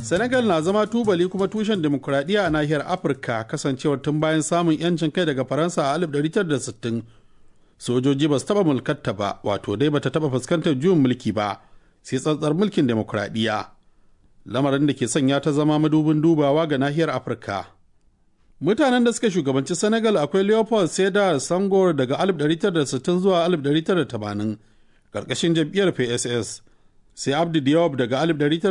Senegal na zama tubali kuma tushen demokuraɗiyya a nahiyar Afirka kasancewar tun bayan samun 'yancin kai daga Faransa a 1960 sojoji ba su taɓa mulkarta ba wato dai bata taɓa fuskantar juyin mulki ba sai tsantsar mulkin demokuraɗiyya lamarin da ke sanya ta zama madubin dubawa ga nahiyar Afirka. Mutanen da suka shugabanci Senegal akwai Leopold Sedar Senghor daga 1960 zuwa 1980 ƙarƙashin jam'iyyar PSS. sai abdu diop daga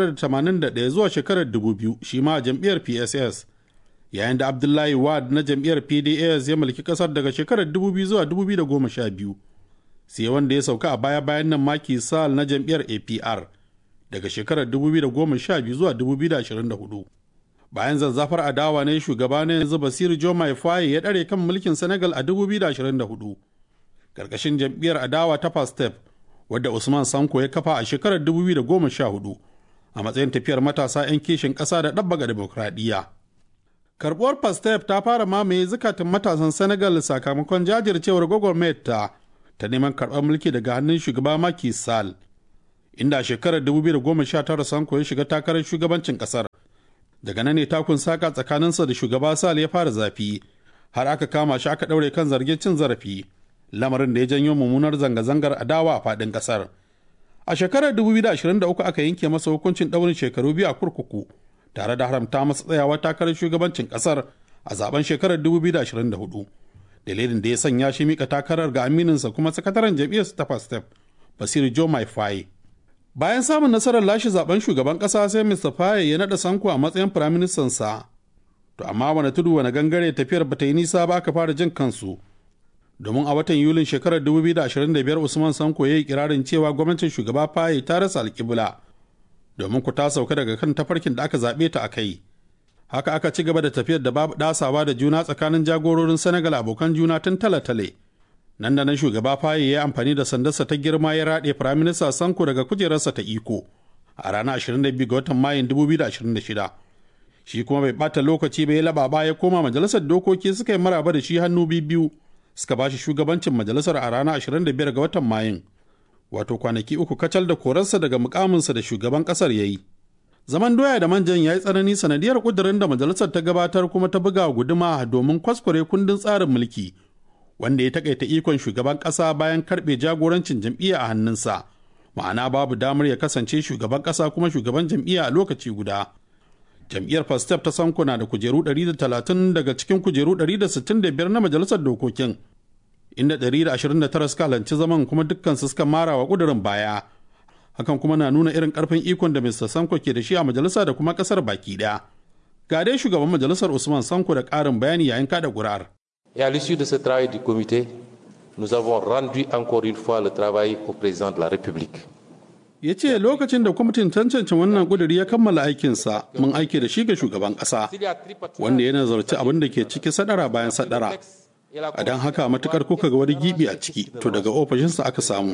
1981 zuwa shekarar 2000 shi ma a jam'iyyar pss yayin da abdullahi wad na jam'iyyar pds ya mulki kasar daga shekarar 2000 zuwa 2012 sai wanda ya sauka a baya bayan nan maki sal na jam'iyyar apr daga shekarar 2012 zuwa 2024 bayan zazzafar adawa ne shugaba ne yanzu basiru jomai faye ya ɗare kan mulkin senegal a 2024 ƙarƙashin jam'iyyar adawa ta pastep wadda Usman Sanko ya kafa a shekarar 2014 a matsayin tafiyar matasa 'yan kishin ƙasa da ɗabbaga demokradiyya. Karɓuwar Pastef ta fara mamaye zukatan matasan Senegal sakamakon jajircewar gwagwarmayar ta ta neman karɓar mulki daga hannun shugaba Macky Sall. Inda a shekarar 2019 Sanko ya shiga takarar shugabancin ƙasar. Daga nan ne takun saka tsakaninsa da shugaba Sall ya fara zafi har aka kama shi aka ɗaure kan zargin cin zarafi. lamarin da ya janyo mummunar zanga-zangar adawa a faɗin ƙasar. A shekarar 2023 aka yanke masa hukuncin ɗaurin shekaru biyu a kurkuku tare da haramta masa tsayawa takarar shugabancin ƙasar a zaben shekarar 2024. Dalilin da ya sanya shi mika takarar ga amininsa kuma sakataren jam'iyyar ta Pastef, Basir Joe Mai Faye. Bayan samun nasarar lashe zaben shugaban ƙasa sai Mr. Faye ya naɗa Sanko a matsayin firaministansa. To amma wani tudu wani gangare tafiyar bata yi nisa ba aka fara jin kansu. domin a watan yulin shekarar 2025 usman sanko ya yi kirarin cewa gwamnatin shugaba faye ta rasa alkibla domin ku ta sauka daga kan tafarkin da aka zaɓe ta a kai haka aka ci gaba da tafiyar da babu ɗasawa da juna tsakanin jagororin senegal abokan juna tun tale-tale nan da nan shugaba faye ya yi amfani da sandarsa ta girma ya raɗe firaminista sanko daga kujerarsa ta iko a ranar 22 ga watan mayun 2026 shi kuma bai ɓata lokaci bai laɓa ya koma majalisar dokoki suka yi maraba da shi hannu biyu suka ba shi shugabancin majalisar a ranar 25 ga watan mayun wato kwanaki uku kacal da korarsa daga mukaminsa da shugaban kasar ya yi zaman doya da manjan ya yi tsanani sanadiyar kudurin da majalisar ta gabatar kuma ta buga guduma domin kwaskware kundin tsarin mulki wanda ya takaita ikon shugaban kasa bayan karbe jagorancin jam'iyya a hannunsa ma'ana babu damar ya kasance shugaban kasa kuma shugaban jam'iyya a lokaci guda jam'iyyar pastef ta sanko na da kujeru 130 daga cikin kujeru 165 na majalisar dokokin inda 129 suka halarci zaman kuma dukkan su suka mara wa kudurin baya hakan kuma na nuna irin karfin ikon da mr sanko ke da shi a majalisa da kuma kasar baki daya ga dai shugaban majalisar usman sanko da karin bayani yayin kada ƙuri'ar. et à l'issue de ce travail du comité nous avons rendu encore une fois le travail au président de la république ya ce lokacin da kwamitin tantance wannan kuduri ya kammala aikinsa mun aike da shi ga shugaban kasa wanda ya nazarci abin da ke ciki sadara bayan sadara a don haka matukar kuka ga wani gibi a ciki to daga ofishinsa aka samu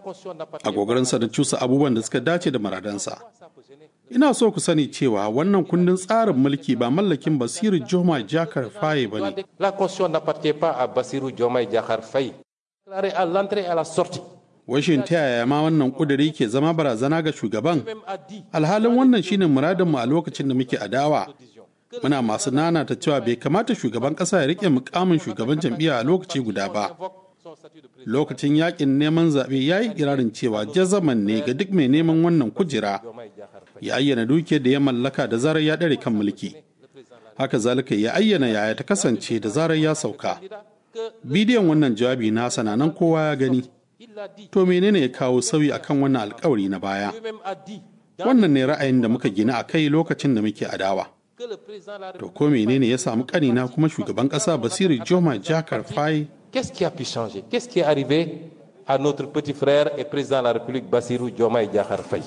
a gogarinsa da cusa abubuwan da suka dace da maradansa ina so ku sani cewa wannan kundin tsarin mulki ba mallakin basiru joma jakar faye ba ne la constitution n'appartient pas à Bassirou Diomaye Diakhar Faye déclaré à l'entrée et à la sortie washin ta yaya ma wannan kuduri ke zama barazana ga shugaban alhalin wannan shine muradinmu a lokacin da muke adawa muna masu nana ta cewa bai kamata shugaban kasa ya rike mukamin shugaban jam'iyya a lokaci guda ba lokacin yakin neman zaɓe ya yi kirarin cewa jazaman ne ga duk mai neman wannan kujera ya ayyana dukiyar da ya mallaka da zarar ya ɗare kan mulki haka zalika ya ayyana yaya ta kasance da zarar ya sauka bidiyon wannan jawabi na sananan kowa ya gani to menene ya kawo sauyi akan wannan alkawari na baya wannan ne ra'ayin da muka gina a kai lokacin da muke adawa to ko menene ya samu kanina kuma shugaban kasa basiru joma jakar fai Qu'est-ce qui a pu changer Qu'est-ce qui est arrivé à notre petit frère et président de la République, Bassirou Diomaye Diakhar Faye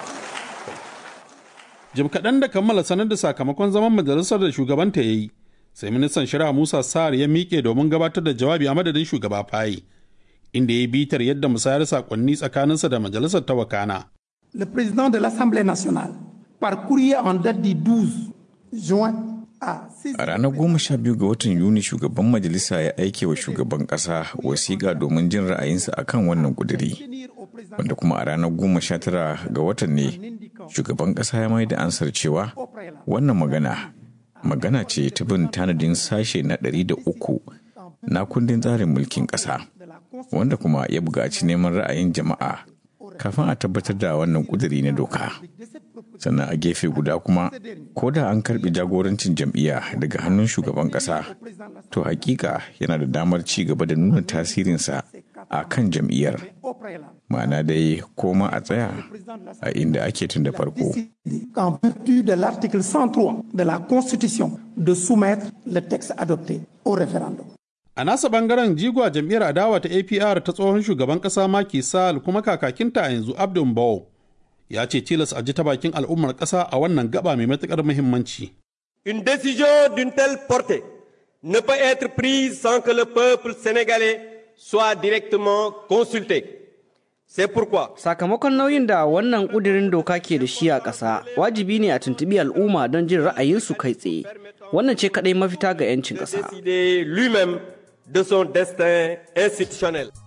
jim kaɗan da kammala sanar da sakamakon zaman majalisar da shugabanta ya yi sai ministan shari'a musa sa'ar ya miƙe domin gabatar da jawabi a madadin shugaba faye inda ya yi bitar yadda musayar sakonni tsakaninsa da majalisar ta wakana. Le président de l'Assemblée nationale, par courrier en date du 12 juin A ranar goma sha biyu ga watan Yuni shugaban majalisa ya aike wa shugaban ƙasa wasiƙa domin jin ra'ayinsa akan wannan ƙuduri. Wanda kuma a ranar goma sha tara ga watan ne shugaban ƙasa ya mai da ansar cewa wannan magana magana ce ta bin tanadin sashe na ɗari da uku na kundin tsarin mulkin ƙasa wanda kuma ya buƙaci neman ra'ayin jama'a kafin a tabbatar da wannan ƙuduri na doka sannan a gefe guda kuma ko da an karɓi jagorancin jam'iyya daga hannun shugaban ƙasa to hakika yana da damar ci gaba da nuna tasirinsa a kan jam'iyyar ma'ana dai koma a tsaya a inda ake tun da farko en vertu de l'article 103 de la Constitution de soumettre le texte adopté au référendum. A nasa bangaren jigwa jam'iyyar adawa ta APR ta tsohon shugaban kasa Macky Sall kuma kakakinta a yanzu Abdul Mbow ya ce tilas a ji ta bakin al'ummar kasa a wannan gaba mai matukar muhimmanci. Une décision d'une telle portée ne peut être prise sans que le peuple sénégalais soit directement consulté. C'est pourquoi Sakamakon nauyin da wannan ƙudirin doka ke da shi a ƙasa, wajibi ne a tuntubi al'umma don jin ra'ayinsu kai tsaye. Wannan ce kaɗai mafita ga 'yancin ƙasa. décider lui-même de son destin institutionnel.